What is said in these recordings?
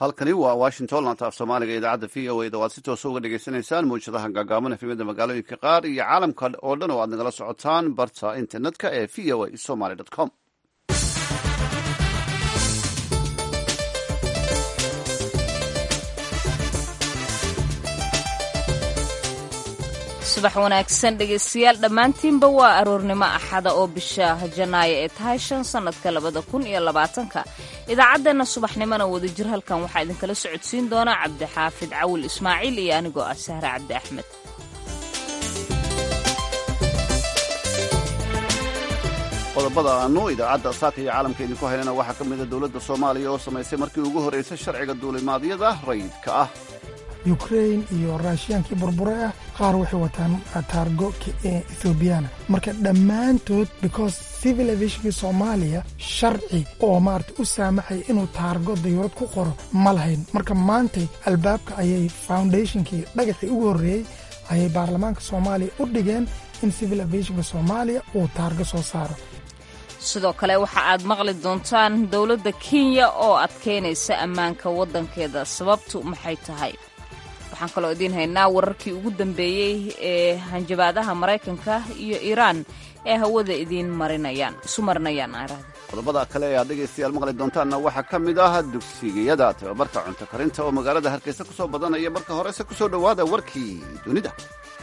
halkani waa washington laanta af soomaaliga idaacadda v o a da waad si toosa uga dhagaysanaysaan mawjadaha gaagaaban efemada magaalooyinka qaar iyo caalamka oo dhan oo aad nagala socotaan barta internetka ee v o a somaly com subax wanaagsan dhegaystayaal dhammaantiinba waa aroornimo axada oo bisha janaayo ee tahay shan sannadka labada kun iyo labaatanka idaacaddeenna subaxnimona wadajir halkan waxaa idinkala socodsiin doona cabdixaafid cawil ismaaciil iyo anigoo ah sahre cabdi axmed qodobada aanu idaacadda saaka iyo caalamka idinku haynana waxaa ka mida dowladda soomaaliya oo samaysay markii ugu horraysay sharciga duulimaadyada rayidka ah ukrain iyo raashiyaankii burbure ah qaar waxay wataan taargo ethoobiyaana marka dhammaantood because civil aviationkii soomaaliya sharci oo maarata u saamaxaya inuu taargo dayuurad ku qoro ma lahayn marka maantay albaabka ayay foundationkii dhagaxii ugu horreeyey ayay baarlamaanka soomaaliya u dhigeen in civil aviationka soomaaliya uu taargo soo saaro sidoo kale waxa aad maqli doontaan dowladda kenya oo adkeynaysa ammaanka waddankeeda sababtu maxay tahay waxaan kaloo idiin haynaa wararkii ugu dambeeyey ee hanjabaadaha maraykanka iyo iiraan ee hawada idiin marinayaan isu marinayaan aarahda qodobada kale ee aad dhegaystayaal maqli doontaanna waxaa ka mid ah dugsigiyada tababarka cunto karinta oo magaalada hargeysa ku soo badanaya marka horese ku soo dhowaada warkii dunida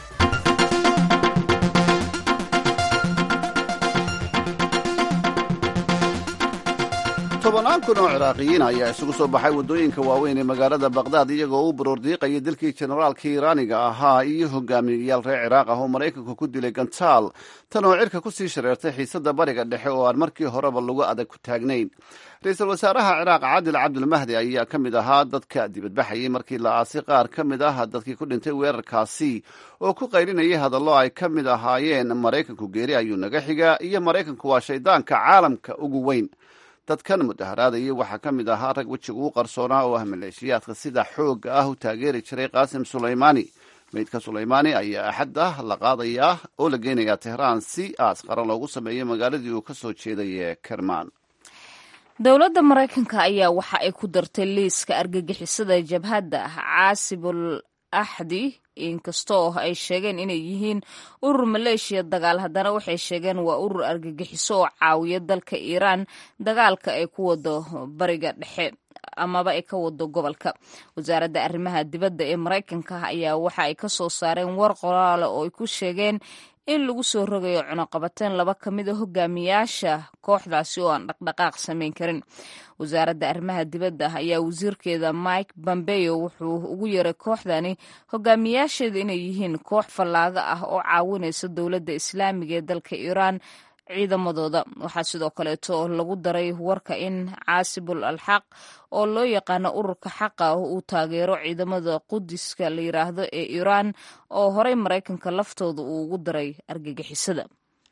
tobannaan kun oo ciraaqiyiin ayaa isugu soo baxay waddooyinka waaweyn ee magaalada bakhdad iyagoo u baroordiiqaya dilkii generaalkii iiraaniga ahaa iyo hogaamiyayaal reer ciraaq ah oo maraykanku ku dilay gantaal tan oo cirka ku sii shareertay xiisadda bariga dhexe oo aan markii horeba lagu adag ku taagnayn ra-iisul wasaaraha ciraaq caadil cabdulmahdi ayaa ka mid ahaa dadka dibadbaxayay markii la aasay qaar ka mid ah dadkii ku dhintay weerarkaasi oo ku qaylinayay hadallo ay ka mid ahaayeen maraykanku geeri ayuu naga xigaa iyo maraykanku waa shaydaanka caalamka ugu weyn dadkan mudaharaadayay waxaa ka mid ahaa rag wejiga u qarsoonaa oo ah maleeshiyaadka sida xoogga ah u taageeri jiray qaasim sulaymaani meydka sulaymaani ayaa axadda la qaadayaa oo la geynayaa tehraan si aas qaran loogu sameeyo magaaladii uu ka soo jeeday ee kermaan dowladda maraykanka ayaa waxa ay ku dartay liiska argagixisada jabhadda caasibul axdi inkastoo ay sheegeen inay yihiin urur maleeshiya dagaal haddana waxay sheegeen waa urur argagixiso oo caawiya dalka iiraan dagaalka ay ku wado bariga dhexe amaba ay ka wado gobolka wasaaradda arrimaha dibadda ee maraykanka ayaa waxa ay ka soo saareen war qoraale oo ay ku sheegeen in lagu soo rogayo cunuqabateen laba ka mid a hogaamiyaasha kooxdaasi oo aan dhaqdhaqaaq samayn karin wasaaradda arrimaha dibadda ayaa wasiirkeeda mike pompeo wuxuu ugu yeeray kooxdani hogaamiyaasheeda inay yihiin koox fallaaga ah oo caawinaysa dowladda islaamiga ee dalka iiraan ciidamadooda waxaa sidoo kaleeto lagu daray warka in caasibul alxaq oo loo yaqaano ururka xaqa uu taageero ciidamada qudiska la yiraahdo ee iiraan oo horey maraykanka laftooda uu ugu daray argagixisada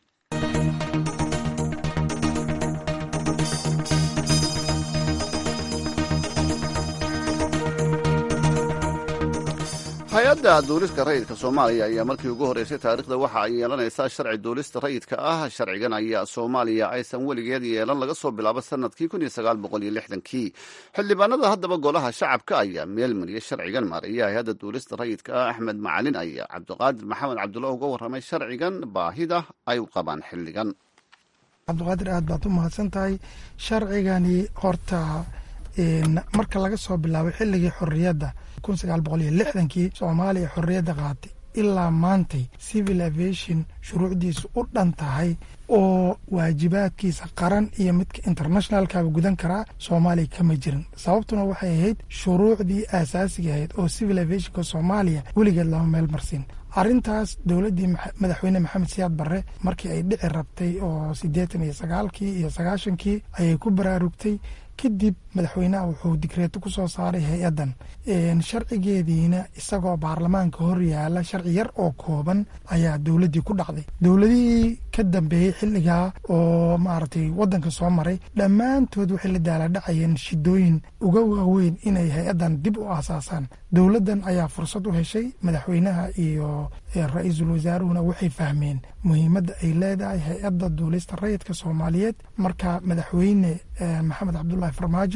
hay-adda duulista rayidka soomaaliya ayaa markii ugu horreysay taariikhda waxa ay yeelanaysaa sharci duulista rayidka ah sharcigan ayaa soomaaliya aysan weligeed yeelan laga soo bilaabo sanadkii kii xildhibaanada haddaba golaha shacabka ayaa meel mariyay sharcigan maariya hay-adda duulista rayidka ah axmed macalin ayaa cabdiqaadir maxamed cabdulla uga warramay sharcigan baahida ay u qabaan xilligan cabdiqaadir aad baad u mahadsan tahay sharcigani horta marka laga soo bilaabo xilligii xorriyadda kii soomaaliya xorriyadda qaatay ilaa maantay civil aviation shuruucdiisu u dhan tahay oo waajibaadkiisa qaran iyo midka internationalkaba gudan karaa soomaaliya kama jirin sababtuna waxay ahayd shuruucdii aasaasiga ahayd oo civil aviationka soomaaliya weligeed lama meel marsin arrintaas dowladdii madaxweyne maxamed siyaad barre markii ay dhici rabtay oo siddeetan iyo sagaalkii iyo sagaashankii ayay ku baraarugtay kadib madaxweynaha wuxuu digreeto ku soo saaray hay-addan sharcigeediina isagoo baarlamaanka hor yaala sharci yar oo kooban ayaa dowladdii ku dhacday dowladihii ka dambeeyey xilligaa oo maaragtay waddanka soo maray dhammaantood waxay la daaladhacayeen shidooyin uga waaweyn inay hay-addan dib u aasaasaan dowladdan ayaa fursad u heshay madaxweynaha iyo ra-iisul wasaaruhuna waxay fahmeen muhiimadda ay leedahay hay-adda duulista rayidka soomaaliyeed marka madaxweyne maxamed cabdulaahi farmaajo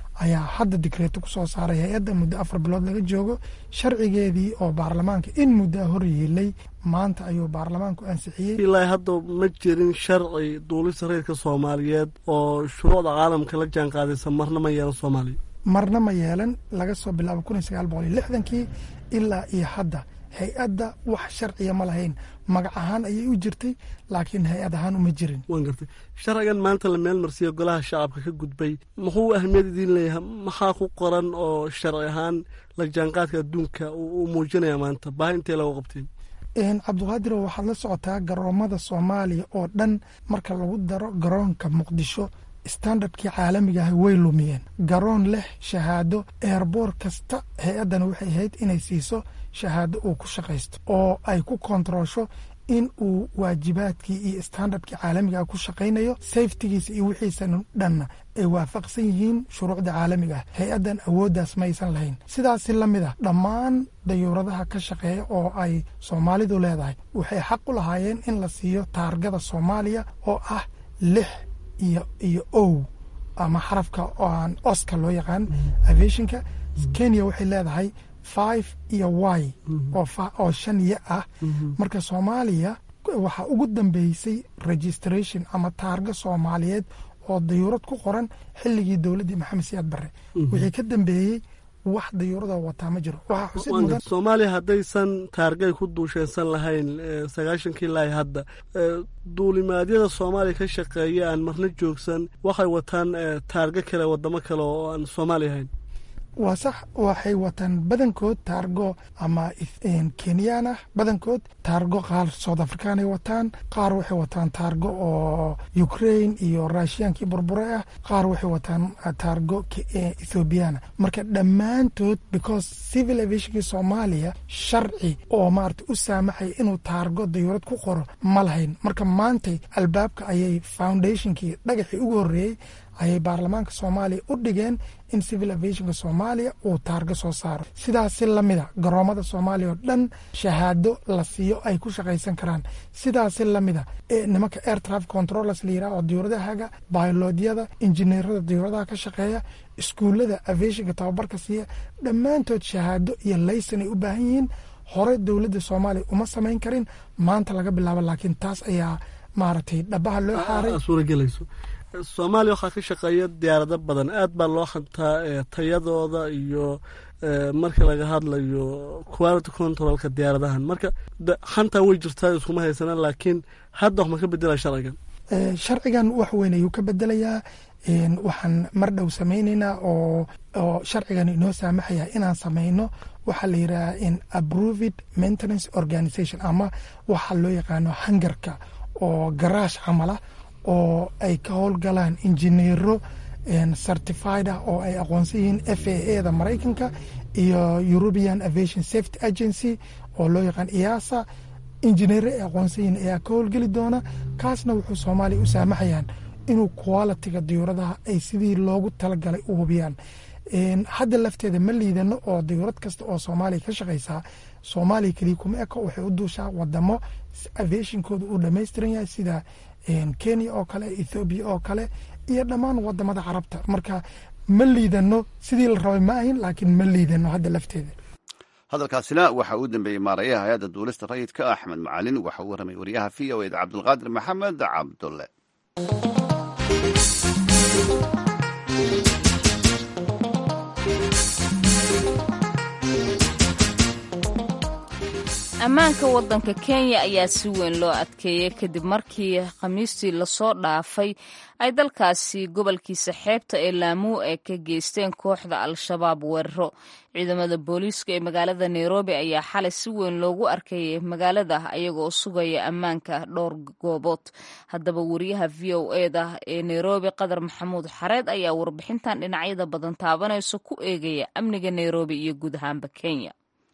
ayaa hadda dikreeto kusoo saaray hay-adda muddo afar bilood laga joogo sharcigeedii oo baarlamaanka in muddo hor yeelay maanta ayuu baarlamaanku ansixiyey ilaa hadda ma jirin sharci duulista rayidka soomaaliyeed oo shuruucda caalamka la jaan qaadaysa marna ma yeelan soomaaliya marna ma yeelan laga soo bilaabo kun iyo sagaal boqol iyo lixdankii ilaa iyo hadda hay-adda wax sharciya ma lahayn magac ahaan ayay u jirtay laakiin hay-ad ahaan uma jirin waan gartay sharcigan maanta la meel marsiya golaha shacabka ka gudbay muxuu ahmiyad idiin leeyahay maxaa ku qoran oo sharci ahaan la jaanqaadka adduunka uu muujinaya maanta baahi intee lagu qabteen cabdiqaadiro waxaad la socotaa garoomada soomaaliya oo dhan marka lagu daro garoonka muqdisho standardkii caalamiga ah way lumiyeen garoon leh shahaado eerboor kasta hay-addan waxay ahayd inay siiso shahaado uu ku shaqaysto oo ay ku kontaroosho in uu waajibaadkii iyo standardkii caalamiga ah ku shaqaynayo safetigiisa iyo wixiisan dhanna ay waafaqsan yihiin shuruucda caalamiga ah hay-addan awooddaas maysan lahayn sidaasi la mid a dhammaan dayuuradaha ka shaqeeya oo ay soomaalidu leedahay waxay xaq u lahaayeen in la siiyo taargada soomaaliya oo ah lix iyo iyo ow ama xarafka aan oska loo yaqaan aviationka kenya waxay leedahay five iyo y oo shan iyo ah marka soomaaliya waxaa ugu dambeysay registration ama taarga soomaaliyeed oo dayuurad ku qoran xilligii dowladdii maxamed siyaad barre wixii ka dambeeyey wax dayuurada wataa ma jiro waxaa xusid mudan soomaaliya haddaysan taargay ku duusheensan lahayn sagaashankii laay hadda duulimaadyada soomaaliya ka shaqeeya aan marna joogsan waxay wataan taargo kale wadamo kale oo aan soomaaliya ahayn waa sax waxay wataan badankood taargo ama kenyaan ah badankood taargo qaar south africanay wataan qaar waxay wataan taargo oo ukraine iyo rushiyaankii burbure ah qaar waxay wataan taargo ethoobiyaana marka dhammaantood because civil aviationkii soomaaliya sharci oo maarata u saamaxaya inuu taargo dayuurad ku qoro ma lahayn marka maantay albaabka ayay foundationkii dhagaxii ugu horreeyey ayay baarlamaanka soomaaliya u dhigeen in civil aviationka soomaaliya uu taargo soo saaro sidaasi lamida garoomada soomaaliya oo dhan shahaado la siiyo ay ku shaqaysan karaan sidaasi lamida nimanka air traffic controllers la yiraha oo diyuuradahaga bayloodyada injineerada diyuuradaha ka shaqeeya iskuullada aviationka tababarka siiya dhammaantood shahaado iyo laysan ay u baahan yihiin hore dowladda soomaaliya uma samayn karin maanta laga bilaabo laakiin taas ayaa maaragtay dhabaha loo xaaray suuragelayso soomaaliya waxaa ka shaqeeya diyaarado badan aad baa loo hantaa tayadooda iyo marka laga hadlayo quality controlka diyaaradahan marka hantaa way jirtaa iskuma haysana laakiin hadda wax ma ka bedela sharcigan sharcigan wax weyn ayuu ka bedelayaa waxaan mar dhow samayneynaa oo oo sharcigan inoo saamaxaya inaan samayno waxaa la yidhaha in approved maintenance organization ama waxa loo yaqaano hangarka oo garaash camala oo ay ka howlgalaan injineero certified ah oo ay aqoonsan yihiin f a a da maraykanka iyo european aviation safety agency oo loo yaqaan iyaasa injineero ay aqoonsan yihiin ayaa ka howlgeli doona kaasna wuxuu soomaaliya u saamaxayaan inuu qualitiga diyuuradaha ay sidii loogu talagalay u hubiyaan hadda lafteeda ma liidano oo diyuurad kasta oo soomaaliya ka shaqaysaa soomaaliya keliya kuma eko waxay u duushaa wadamo aviationkooda uu dhammaystiran yahay sida kenya oo kale ethoobiya oo kale iyo dhammaan wadamada carabta marka ma liidano sidii la rabay ma ahin laakiin ma liidano hadda lafteeda hadalkaasina waxa uu dambeeyey maarayaha hay-adda duulista rayidka axmed macalin waxa uu warramay wariyaha v o eda cabdulqaadir maxamed cabdulle ammaanka waddanka kenya ayaa si weyn loo adkeeyey kadib markii khamiistii lasoo dhaafay ay dalkaasi gobolkiisa xeebta ee laamuu ay ka geysteen kooxda al-shabaab weeraro ciidamada booliiska ee magaalada nairobi ayaa xalay si weyn loogu arkayay magaalada ayagoo sugaya ammaanka dhowr goobood haddaba wariyaha v o eda ee nairobi qadar maxamuud xareed ayaa warbixintan dhinacyada badan taabanayso ku eegaya amniga nairobi iyo guud ahaanba kenya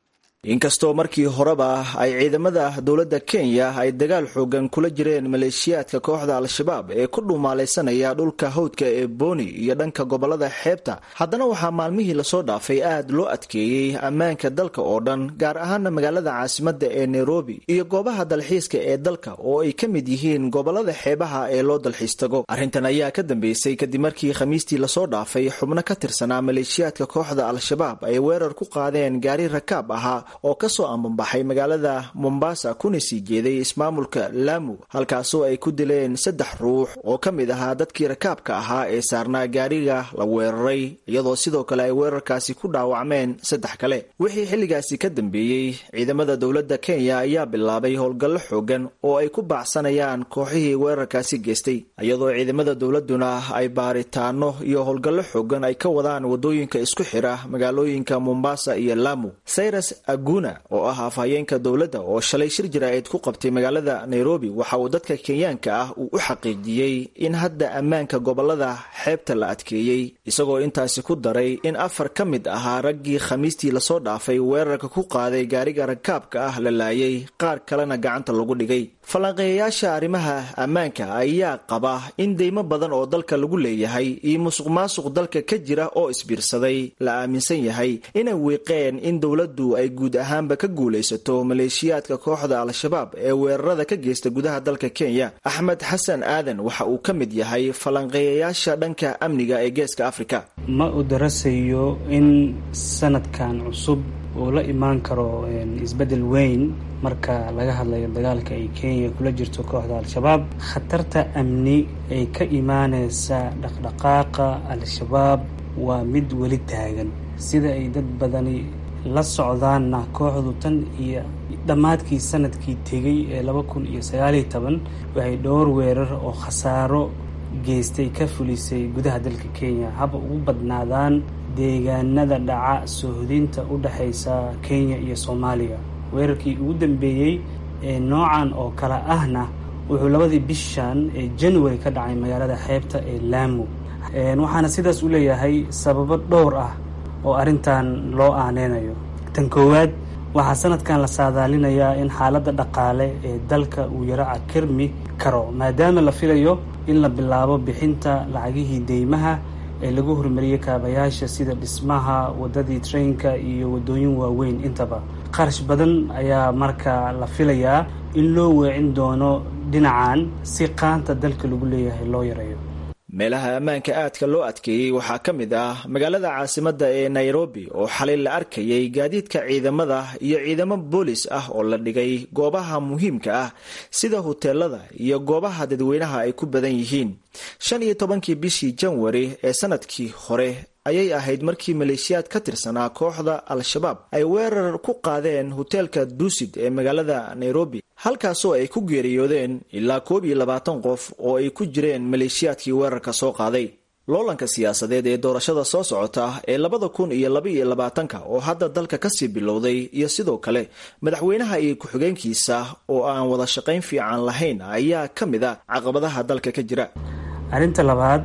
inkastoo markii horeba ay ciidamada dowladda kenya ay dagaal xoogan kula jireen maleeshiyaadka kooxda al-shabaab ee ku dhumaalaysanaya dhulka hawdka ee booni iyo dhanka gobolada xeebta haddana waxaa maalmihii lasoo dhaafay aad loo adkeeyey ammaanka dalka oo dhan gaar ahaana magaalada caasimada ee nairobi iyo goobaha dalxiiska ee dalka oo ay ka mid yihiin gobolada xeebaha ee loo dalxiis tago arrintan ayaa ka dambeysay kadib markii khamiistii lasoo dhaafay xubno ka tirsanaa maleeshiyaadka kooxda al-shabaab ay weerar ku qaadeen gaari rakaab ahaa oo kasoo ambanbaxay magaalada mombasa kuna sii jeeday ismaamulka laamu halkaasoo ay ku dileen saddex ruux oo ka mid ahaa dadkii rakaabka ahaa ee saarnaa gaariga la weeraray iyadoo sidoo kale ay weerarkaasi ku dhaawacmeen saddex kale wixii xilligaasi ka dambeeyey ciidamada dowladda kenya ayaa bilaabay howlgallo xoogan oo ay ku baacsanayaan kooxihii weerarkaasi geystay iyadoo ciidamada dowladuna ay baaritaano iyo howlgallo xoogan ay ka wadaan wadooyinka isku xira magaalooyinka mombasa iyo laamu cyrus aguna oo ah afhayeenka dowladda oo shalay shir jaraa'id ku qabtay magaalada nairobi waxa uu dadka kenyaanka ah uu u xaqiijiyey in hadda ammaanka gobolada xeebta la adkeeyey isagoo intaasi ku daray in afar ka mid ahaa raggii khamiistii lasoo dhaafay weerarka ku qaaday gaariga rakaabka ah la laayay qaar kalena gacanta lagu dhigay falanqeeyayaasha arrimaha ammaanka ayaa qaba in deymo badan oo dalka lagu leeyahay iyo musuq maasuq dalka ka jira oo isbiirsaday la aaminsan yahay inay wiiqeen in dowladdu ay guud ahaanba ka guulaysato maleeshiyaadka kooxda al-shabaab ee weerarada ka geysta gudaha dalka kenya axmed xasan aadan waxa uu ka mid yahay falanqeeyayaasha dhanka amniga ee geeska afrika ma u darasayo in sanadkan cusub uu la imaan karo isbeddel weyn marka laga hadlayo dagaalka ay kenya kula jirto kooxda al-shabaab khatarta amni ay ka imaaneysa dhaqdhaqaaqa al-shabaab waa mid weli taagan sida ay dad badani la socdaanna kooxdu tan iyo dhammaadkii sanadkii tegay ee laba kun iyo sagaaliyo toban waxay dhowr weerar oo khasaaro geystay ka fulisay gudaha dalka kenya haba ugu badnaadaan deegaanada dhaca soohodinta u dhexaysa kenya iyo soomaaliya weerarkii ugu dambeeyey ee noocan oo kale ahna wuxuu labadii bishan ee january ka dhacay magaalada xeebta ee laamu waxaana sidaas u leeyahay sababo dhowr ah oo arrintan loo aaneynayo tan koowaad waxaa sanadkan la saadaalinayaa in xaaladda dhaqaale ee dalka uu yaro akirmi karo maadaama la filayo in la bilaabo bixinta lacagihii deymaha ee lagu horumariyey kaabayaasha sida dhismaha wadadii trainka iyo wadooyin waaweyn intaba qarash badan ayaa marka la filayaa in loo weecin doono dhinacan si qaanta dalka lagu leeyahay loo yareeyo meelaha ammaanka aadka loo adkeeyey waxaa ka mid ah magaalada caasimadda ee nairobi oo xalay la arkayay gaadiidka ciidamada iyo ciidamo boolis ah oo la dhigay goobaha muhiimka ah sida huteelada iyo goobaha dadweynaha ay ku badan yihiin shan iyo tobankii bishii janwari ee sanadkii hore ayay ahayd markii maleeshiyaad ka tirsanaa kooxda al-shabaab ay weerar ku qaadeen hoteelka duusid ee magaalada nairobi halkaasoo ay ku geeriyoodeen ilaa koob iyo labaatan qof oo ay ku jireen maleeshiyaadkii weerarka soo qaaday loolanka siyaasadeed ee doorashada soo socota ee labada kun iyo laba iyo labaatanka oo hadda dalka kasii bilowday iyo sidoo kale madaxweynaha iyo ku-xigeenkiisa oo aan wada shaqayn fiican lahayn ayaa ka mid a caqabadaha dalka ka jira arrinta labaad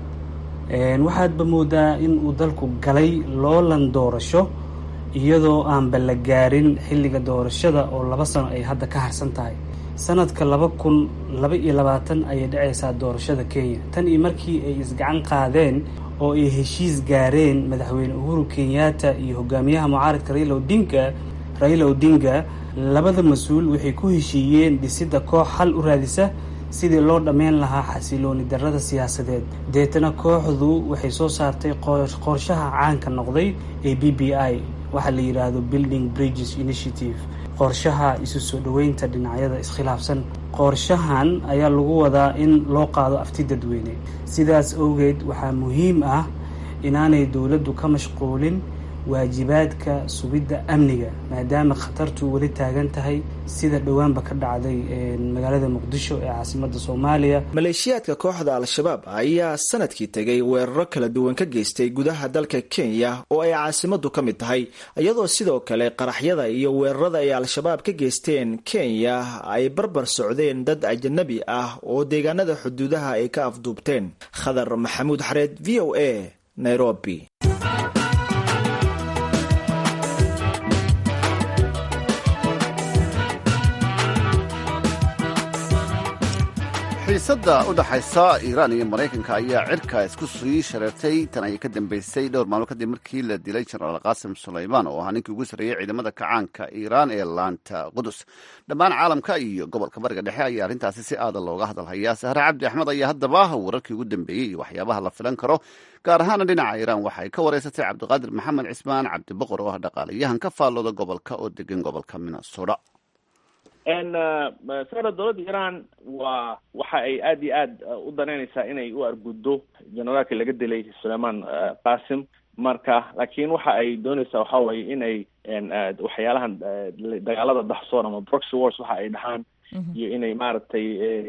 waxaadba moodaa in uu dalku galay loolan doorasho iyadoo aanba la gaarin xilliga doorashada oo laba sano ay hadda ka harsan tahay sanadka laba kun laba iyo labaatan ayay dhacaysaa doorashada kenya tan iyo markii ay isgacan qaadeen oo ay heshiis gaareen madaxweyne uhuru kenyatta iyo hogaamiyaha mucaaradka raila odinga raila odinga labada mas-uul waxay ku heshiiyeen dhisidda koox xal u raadisa sidii loo dhammayn lahaa xasilooni darrada siyaasadeed deetana kooxdu waxay soo saartay qorshaha caanka noqday ee b b i waxaa la yidhaahdo building bridges initiative qorshaha isu soo dhoweynta dhinacyada iskhilaafsan qorshahan ayaa lagu wadaa in loo qaado afti dadweyne sidaas awgeed waxaa muhiim ah inaanay dowladdu ka mashquulin waajibaadka sugidda amniga maadaama khatartu weli taagan tahay sida dhowaanba ka dhacday magaalada muqdisho ee caasimada soomaaliya maleeshiyaadka kooxda al-shabaab ayaa sanadkii tegay weeraro kala duwan ka geystay gudaha dalka kenya oo ay caasimadu ka mid tahay iyadoo sidoo kale qaraxyada iyo weerarada ay al-shabaab ka geysteen kenya ay barbar socdeen dad ajanabi ah oo deegaanada xuduudaha ay ka afduubteen khadar maxamuud xareed v o a nairobi xiisadda u dhexaysa iiraan iyo maraykanka ayaa cirka isku sii shareertay tan ayay ka dambeysay dhowr maalmo kadib markii la dilay jenaraal qaasim sulaymaan oo ahaa ninkii ugu sarreeyey ciidamada kacaanka iiraan ee laanta qudus dhammaan caalamka iyo gobolka bariga dhexe ayaa arrintaasi si aada looga hadalhayaa sahre cabdi axmed ayaa haddaba wararkii ugu dambeeyey iyo waxyaabaha la filan karo gaar ahaana dhinaca iiraan waxay ka wareysatay cabdiqaadir maxamed cismaan cabdiboqor oo ah dhaqaalayahan ka faallooda gobolka oo degan gobolka minnesota sara dowladda iran waa waxa ay aada iyo aad u danaynaysaa inay u arguddo generaalkii laga dilay sulayman qasim marka laakiin waxa ay doonaysaa waxa weye inay waxyaalahan dagaalada daxsoon ama proxy wars waxa ay dhahaan iyo inay maaragtay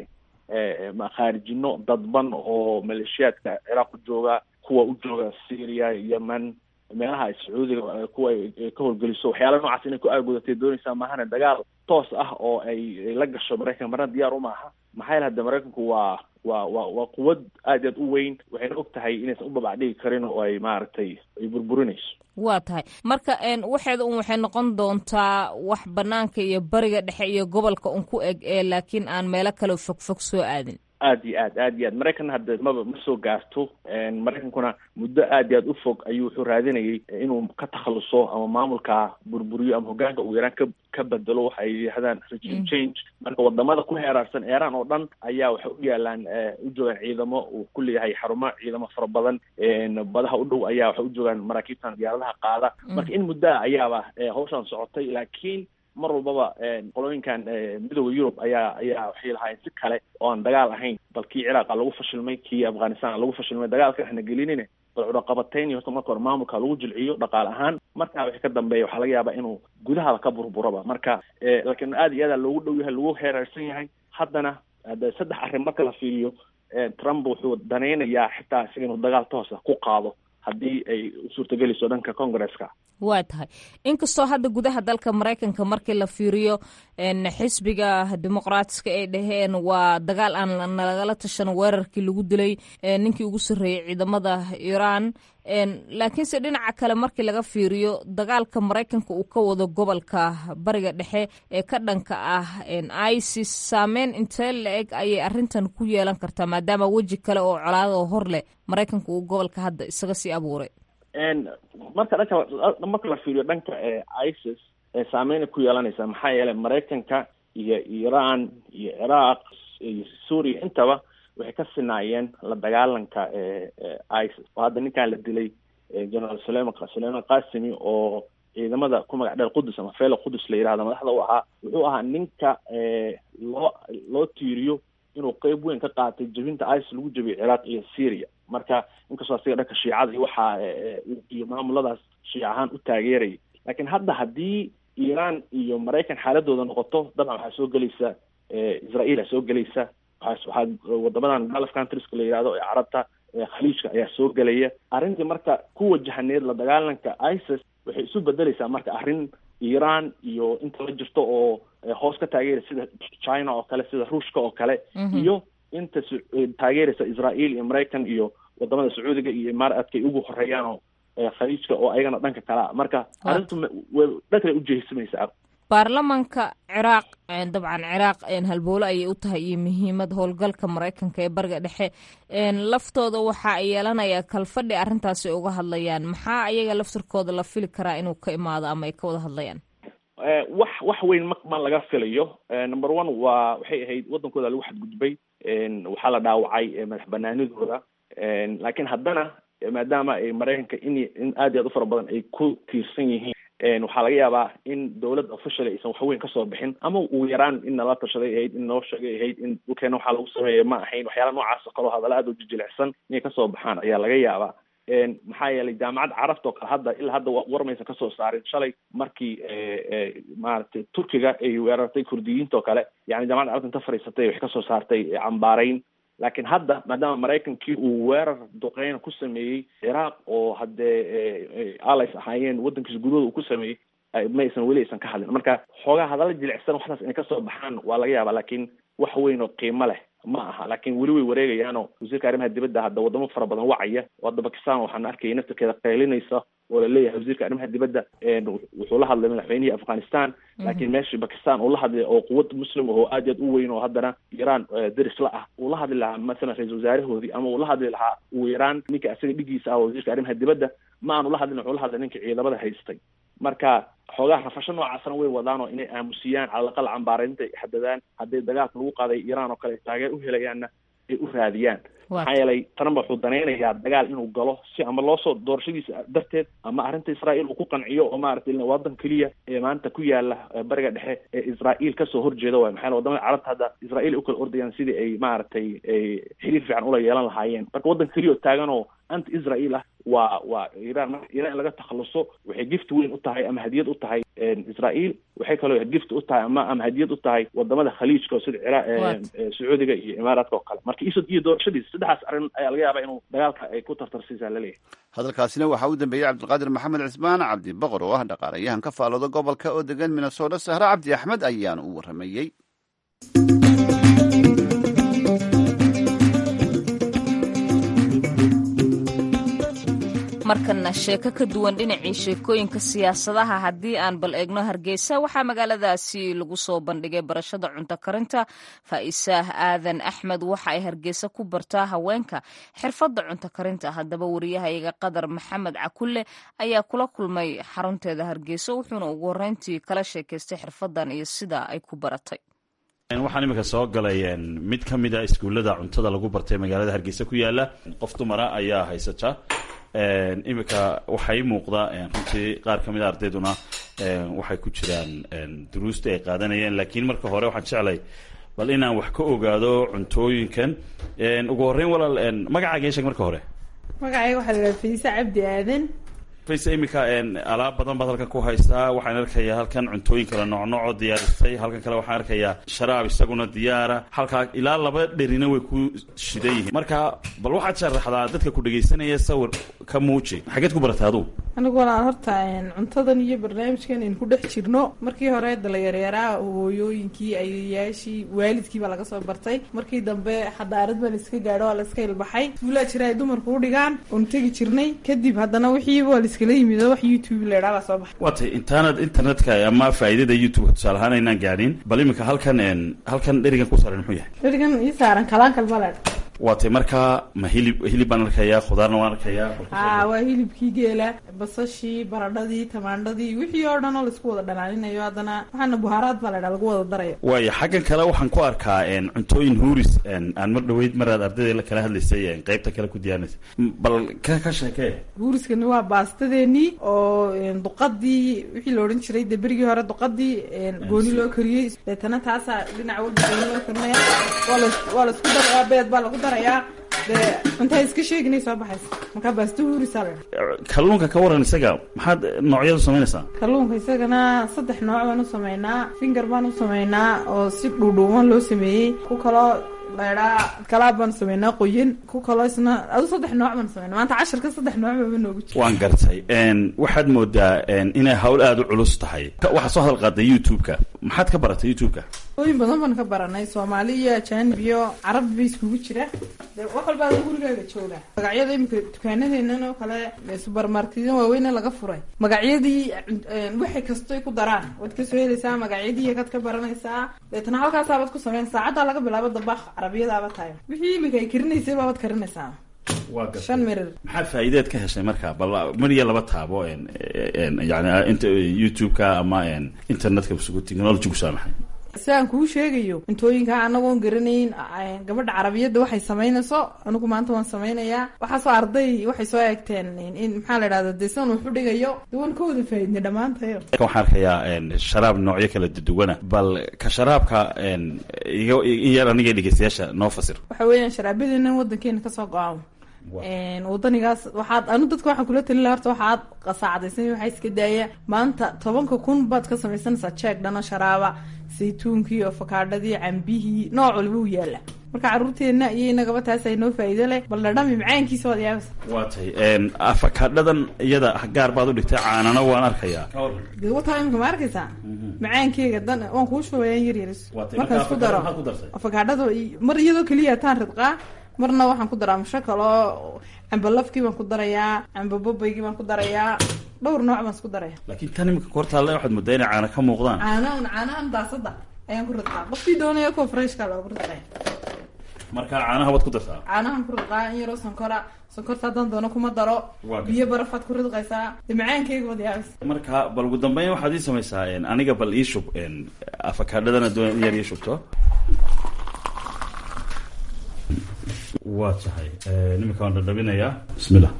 khaarijino dadban oo maleeshiyaadka ciraaq u jooga kuwa u jooga syria yemen meelaha ay sacuudiga kuwa ay ka howlgeliso waxyaala noocaas inay ku aagudatay doonaysaa maahane dagaal toos ah oo ay la gasho maraykan marna diyaar uma aha maxaa yaele hadde maraykanku waa waa waa waa quwad aad i aad u weyn waxayna og tahay inaysan u babacdhigi karin oo ay maaragtay ay burburinayso waa tahay marka waxeeda un waxay noqon doontaa wax banaanka iyo bariga dhexe iyo gobolka un ku eg ee laakiin aan meelo kale fogfog soo aadin aad iyo aad aad iyo aad maraykan hadda maba ma soo gaarto maraykankuna muddo aad iyo aad u fog ayuu wuxuu raadinayay inuu ka takhaluso ama maamulka burburiyo ama hogaanka uu yaraan ka ka bedelo waxa ay yidhahdaan regime change marka wadamada ku heeraarsan iiraan oo dhan ayaa waxay u yaalaan u joogaan ciidamo uu ku leeyahay xarumo ciidamo fara badan badaha u dhow ayaa waxay u joogaan maraakiibtan diyaaradaha qaada marka in muddo ah ayaaba hawshan socotay laakiin mar walbaba qolooyinkan midooda yurub ayaa ayaa waxay lahaayeen si kale oo aan dagaal ahayn bal kii ciraaqa lagu fashilmay kii afghanistan lagu fashilmay dagaalka waxna gelinine bal cudaqabatayn iyo horta marka hore maamulka lagu jilciyo dhaqaale ahaan markaa wixii ka dambeeya waxaa laga yaabaa inuu gudahaba ka burburaba marka laakiin aad iyo aada loogu dhow yahay lagu heeraarsan yahay haddana hadda saddex arrin marka la fiiriyo trump wuxuu danaynayaa xitaa isaga inuu dagaal toosa ku qaado haddii ay u suurtagelayso dhanka congresska waa tahay inkastoo hadda gudaha dalka maraykanka markii la fiiriyo xisbiga dimuqraatiska ay dhaheen waa dagaal aan nalagala tashan weerarkii lagu dilay ninkii ugu sarreeyey ciidamada iiraan laakiinse dhinaca kale markii laga fiiriyo dagaalka maraykanka uu ka wado gobolka bariga dhexe ee ka dhanka ah isis saameyn intee la-eg ayay arrintan ku yeelan kartaa maadaama weji kale oo colaadoo hor leh maraykanka uu gobolka hadda isaga sii abuuray marka dhanka marka la fiiriyo dhanka isis saameynay ku yeelanaysaa maxaa yeelay maraykanka iyo iiraan iyo ciraaq iyo suuriya intaba waxay ka sinaayeen la dagaalanka isis oo hadda ninkan la dilay generaal suleman sulayman qasimi oo ciidamada ku magac dheer qudus ama felo qudus la yihahdo madaxda u ahaa wuxuu ahaa ninka loo loo tiiriyo inuu qeyb weyn ka qaatay jebinta isis lagu jebiyay ciraaq iyo syria marka inkastoo asiga dhanka shiicada iyo waxaa iyo maamuladaas shiic ahaan u taageerayay laakiin hadda haddii iiraan iyo maraykan xaaladooda noqoto dabcan waxaa soo gelaysa israael aa soo gelaysa waxaa waxaa wadamadan gulf countrieska la yihahdo ee carabta khaliijka ayaa soo gelaya arrintii marka ku wajahaneed la dagaalanka isis waxay isu bedeleysaa marka arrin iiraan iyo inta la jirto oo hoos ka taageeraysa sida china oo kale sida ruushka oo kale iyo inta taageeraysa israael iyo maraykan iyo wadamada sacuudiga iyo imaaraadka ay ugu horeeyaan oo khaliijka oo ayagana dhanka kalea marka arrintu dhankale ujehisamaysa baarlamanka ciraaq dabcan ciraaq halbowle ayay u tahay iyo muhiimad howlgalka maraykanka ee bariga dhexe laftooda waxa ay yeelanayaa kalfadhi arrintaasi ay uga hadlayaan maxaa ayaga laftirkooda la fili karaa inuu ka imaado ama ay ka wada hadlayaan wax wax weyn ma ma laga filayo number one waa waxay ahayd waddankooda lagu xadgudbay waxaa la dhaawacay madax banaanidooda laakiin haddana maadaama ay maraykanka in in aad iyo aad u fara badan ay ku tiirsan yihiin waxaa laga yaabaa in dowladda official aysan waxweyn kasoo bixin ama ugu yaraan in nala tashaday ahayd in noo sheegay ahayd in dhulkeena waxaa lagu sameeya ma ahayn waxyaala noocaas oo kaleo hadalla aad u jijilicsan inay kasoo baxaan ayaa laga yaabaa maxaa yeelay jaamacadda carabta oo kale hadda ilaa hadda warmaysan kasoo saarin shalay markii maaragtay turkiga ay weerartay kurdiyiinta oo kale yani jaamacadda carabta inta fadhiisatay waxay kasoo saartay cambaarayn laakiin hadda maadaama maraykankii uu weerar duqeyna ku sameeyey ciraaq oo haddee allies ahaayeen waddankiisa gudahooda uu ku sameeyey ma aysan weli aysan ka hadlin marka xoogaa hadalla jilicsan waxdaas inay kasoo baxaan waa laga yaabaa laakiin wax weyn oo qiimo leh ma aha laakiin weli way wareegayaanoo wasiirka arrimaha dibadda hadda wadamo fara badan wacaya oo hadda bakistan waxaan arkayay naftirkeeda qaylinaysa oo laleeyahay wasiirka arrimaha dibadda wuxuu la hadlay madaxweynihii afghanistan laakiin meeshii bakistan uu la hadlay oo quwad muslim oo aad iyo aad u weyn oo haddana iran deris la ah uu la hadli lahaa masalan ra-isul wasaarahoodii ama uu la hadli lahaa ugu yaraan ninka isaga dhigiisa ah oo wasiirka arrimaha dibadda ma aanu la hadlin wuxuu la hadlay ninka ciidamada haystay marka xoogaha rafasho noocaasna way wadaanoo inay aamusiyaan calalaqal cambaareynta ay xadadaan hadday dagaalka lagu qaaday iran oo kale taageer u helayaanna ay u raadiyaan maxaa yeelay trump wuxuu danaynayaa dagaal inuu galo si ama loosoo doorashadiisa darteed ama arrinta israa'iil uu ku qanciyo oo maaragtay wadan keliya ee maanta ku yaala bariga dhexe ee israa'iil kasoo horjeeda waay maxaa wadamada carabta hadda israa'iil ukala ordayaan sidii ay maaragtay xiriir fiican ula yeelan lahaayeen marka waddan keliya oo taagan oo anti israa'iil ah waa waa iran marka iran in laga takhaluso waxay gift weyn u tahay ama hadiyad u tahay israa'iil waxay kaloo gift u tahay ama ama hadiyad u tahay wadamada khaliijka oo sida ciraaq sacuudiga iyo imaaraadka oo kale marka isod iyo doorashadiisa saddexdaas arrin ayaa laga yaabaa inuu dagaalka ay ku tartarsiisaa laleeyahay hadalkaasina waxaa u dambeeyey cabdilqaadir maxamed cismaan cabdi boqor oo ah dhaqaalayahan ka faalooda gobolka oo degan minnesota sahre cabdi axmed ayaana u warramayey markana sheeko ka duwan dhinacii sheekooyinka siyaasadaha haddii aan bal eegno hargeysa waxaa magaaladaasi lagu soo bandhigay barashada cunto karinta faa'iisaah aadan axmed waxa ay hargeysa ku bartaa haweenka xirfadda cunto karinta haddaba wariyahayaga qadar maxamed cakulle ayaa kula kulmay xarunteeda hargeysa wuxuuna ugu horreyntii kala sheekaystay xirfaddan iyo sida ay ku baratay waxaan iminka soo galay mid ka mid a iskuullada cuntada lagu bartay magaalada hargeysa ku yaala qof dumara ayaa haysata iminka waxaa ii muuqda runtii qaar ka mid a ardayduna waxay ku jiraan duruusta ay qaadanayeen laakiin marka hore waxaan jeclay bal inaan wax ka ogaado cuntooyinkan ugu horreyn walaal magacaaga ii sheeg marka hore magacayga waxaa la dhaha fayse cabdi aadan fayse iminka alaab badan baad halkan ku haystaa waxaan arkayaa halkan cuntooyin kale noocnoocoo diyaarisay halkan kale waxaan arkayaa sharaab isaguna diyaara halkaa ilaa laba dherina way ku shidan yihiin marka bal waxaad sharaxdaa dadka ku dhegaysanaya sawir ka muuji xageed ku baratay adugu anigu walaan horta cuntadan iyo barnaamijkan aynu ku dhex jirno markii hore dalayaryaraa hooyooyinkii ayayaashii waalidkii baa laga soo bartay markii dambe xadaarad baa laiska gaadho waa laiska ilbaxay iskuulaa jira ay dumarku u dhigaan oonu tegi jirnay kadib haddana wixiiba waa laiskala yimido wax youtube laydhaa baa soo baxay waatay intaanad internetka ama faa'iidada youtubeka tusaale ahaan aynaan gaadhin bal iminka halkan halkan dherigan ku saaran muxuu yahay dherigan ii saaran kalaankal baa laydha waatay markaa ma hilib hilib baan arkayaa khudaarna waan arkayaa haa waa hilibkii geela basashii baradhadii tamaandhadii wixii oo dhan oo laisku wada dhalaalinayo haddana waxaana buhaaraad baa laydhaa lagu wada daraya waaya xaggan kale waxaan ku arkaa cuntooyin huuris aan mar dhaweyd maraad ardayda la kala hadlaysay qeybta kale ku diyaarinaysa bal ka ka sheekee huuriskani waa baastadeenii oo duqadii wixii la odhan jiray dee berigii hore duqadii gooni loo kariyey deetana taasaa dhinac walba gooni loo karinaya waa la waa laisku darayaa beed baa lagu darayaa dee cuntaa iska sheeginay soo baxaysa markaa baasto huurisaa la kalluunka ka waran isaga maxaad noocyadu samaynaysaa kalluunka isagana saddex nooc baan u sameynaa finger baan u sameynaa oo si dhuudhuuban loo sameeyey ku kaloo laydhaa kalaab baan sameynaa qoyan ku kaloo isna adu saddex nooc baan sameynaa maanta cashirka saddex nooc baba noogu jira waan gartay waxaad moodaa inay hawl aada u culus tahay waxaa soo hadal qaaday youtube-ka maxaad ka baratay youtube-ka ooyin badan baan ka baranay soomaali iyo ajaanib iyo carab ba iskugu jira de wax walba ada gurigaaga jooga magacyada imika dukaanadeenan oo kale subermarketya waaweyne laga furay magacyadii waxay kastoy ku daraan waad kasoo helaysaa magacyadii kaad ka baranaysaa deetana halkaasaabad ku sameyn saacaddaa laga bilaabo dabaq carabiyadaaba tahay wixii imika ay karinaysay baabaad karinaysaa shan mirir maxaad faa'iideed ka heshay marka bal mar iyo laba taabo yani int youtube-ka ama internetka technology-gu saamaxay sidaan kuu sheegayo cuntooyinka anagoon garanayn gabadha carabiyadda waxay samaynayso anigu maanta waan samaynayaa waxaasoo arday waxay soo eegteen in maxaa la idhahda dee sidan wuxu dhigayo de waan ka wada faaidnay dhammaantayo waxaan arkayaa sharaab noocyo kala duwana bal ka sharaabka iga in yar aniga dhegeystayaasha noo fasir waxa weeyaan sharaabadeena wadankeena kasoo go-aan wadanigaas waxaad anu dadka waxaan kula talin laha horta waxaad qasaacdaysan waxaa iska daaya maanta tobanka kun baad ka samaysanaysaa jeeg dhano sharaaba saytuunkii afakaadhadii cambihii nooc walba u yaala marka caruurteenna iyo inagaba taas ay noo faa'iido leh bal dhadhami macaankiisa waad yaabasa waa tay afakaadhadan iyada gaar baad u dhigtay caanana waan arkayaa de wataa imika ma arkaysaa macaankeyga dan waan kuu shubayaan yar yaris Waatay, markaan marka isku daro afakaadho maxaad ku dartay? afakaadhada i- mar iyadoo keliya taan ridqaa marna waxaan ku daraa musho kaloo camba lafkii baan ku darayaa camba bobaygii baan ku darayaa dhowr nooc baan isku daraya laakiin tan imika kortaale waxaad moodaa inay caana ka muuqdaan caanahan caanahan daasada ayaan ku ridqaa qofkii doonaya kuwa freshka loogu ridqaya marka caanaha waad ku dartaa caanahan ku ridqaa in yaroo sonkora sonkorta haddaan doono kuma daro Waa gartay. biyo barafaad ku ridqaysaa dee macaankeyga wad yaabis marka bal ugu dambeyn waxaad ii samaysaa een, aniga bal ii shub een, afakaadhadana doon in yar ii shubto waa tahay niminka waan dhadhabinayaa bismillah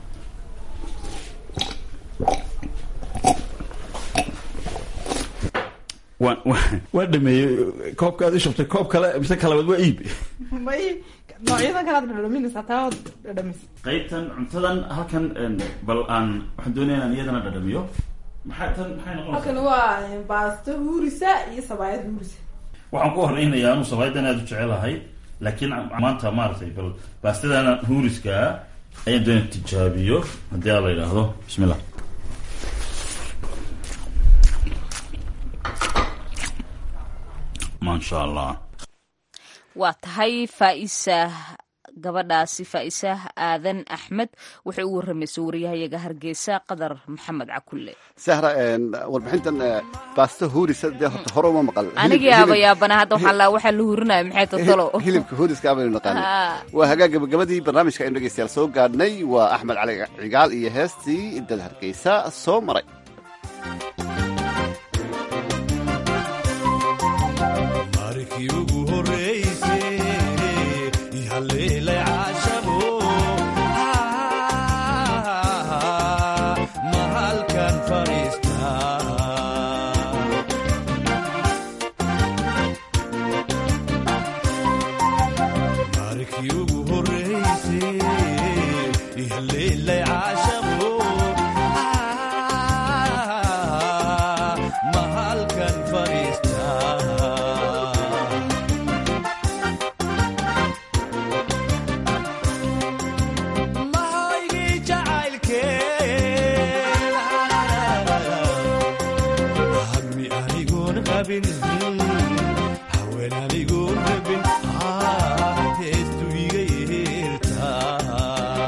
waan waan- waan dhameeyey koobkaad ii shubtay koob kale mise kalabaad waa iib may noocyadan kalaad dhadhaminaysaa taa waad dhadhamis qaybtan cuntadan halkan een, bal aan waxaan doonaya inaan iyadana dhadhamiyo maxay tan maxay noqonaysaa halkan waa baasto huurisa iyo sabaayad huurisa waxaan ku horeynayaa anu sabaydan aad u jecelahay laakiin maanta maaragtay bal baastadana huuriska ayaan doonaya tijaabiyo haddii aa la yidhaahdo bismillah maasha allah waa tahay faaisa gabadhaasi faaisa aadan axmed waxay u waramaysay wariyahayaga hargeysa qadar maxamed cakulle sahra een, warbixintan ee, baasto huurisa dee horta hore uma maqal anigii Hilib- aaba yaabana hadda waxaa laa waxaa la hurinaya maxay totolo hilib- hilibka huuriska baynu naqaanay Ah. waa hagaag gabagabadii barnaamijka aynu dhegeystayaal soo gaadhnay waa axmed cali cigaal iyo heestii dad hargeysa soo maray markii ugu horreysay ihaleelay caashabo ma halkan fadhiistaa markii ugu horreysay ihaleelay caashabo ma halkan fadhiistaa mahaygii jacaylkeen hammi anigoon qabin haween anigoon rabin heestu iga yeertaa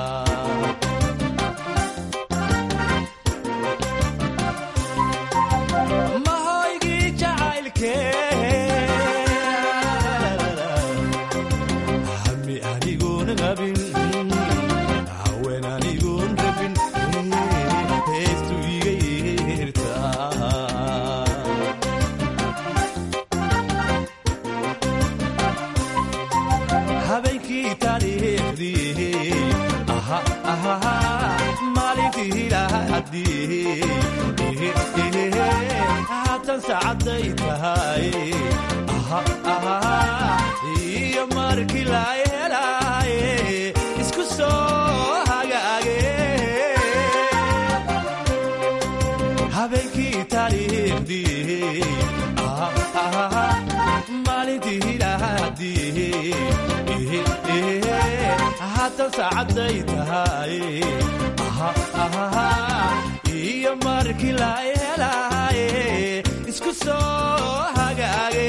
mahaygii jacaylkeen hammi anigoon qabin haween anigoon rabin heestu iga yeertaa habeenkii taariikhdii aha aha maalintii lahadii haatan saacaday tahay aha aha iyo markii la helaaye isku soo hagaage habeenkii taariikhdii aha aha maalintii lahadii haatan saacaday tahay aha aha iyo markii la helaaye isku soo hagaage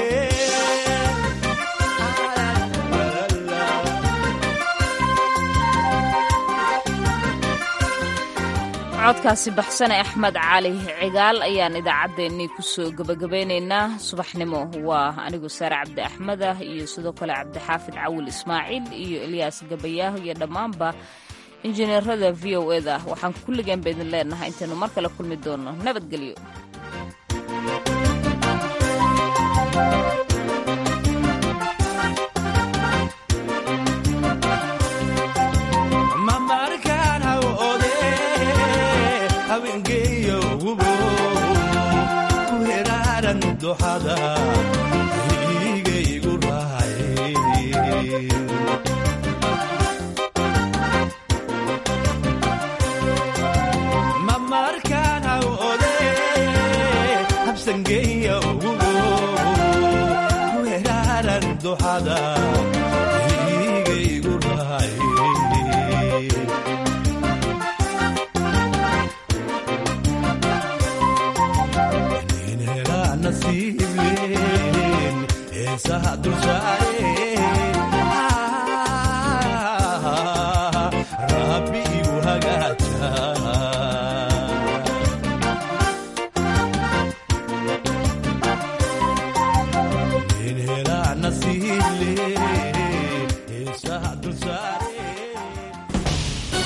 codkaasi baxsane axmed cali cigaal ayaan idaacaddeenii kusoo gebagabeynaynaa subaxnimo waa anigu saare cabdi axmed ah iyo sidoo kale cabdixaafid cawil ismaaciil iyo elyaas gabayaaho iyo dhammaanba injineerada v o eda waxaan kulligeen ba idin leenahay intaynu mar kale kulmi doono nabadgelyo mamarkaan hawode habeengeeyo wubo ku heraaran doxada igaygu rahay mamarkaan hawode habsangeeyo wubo ku heraaran doxada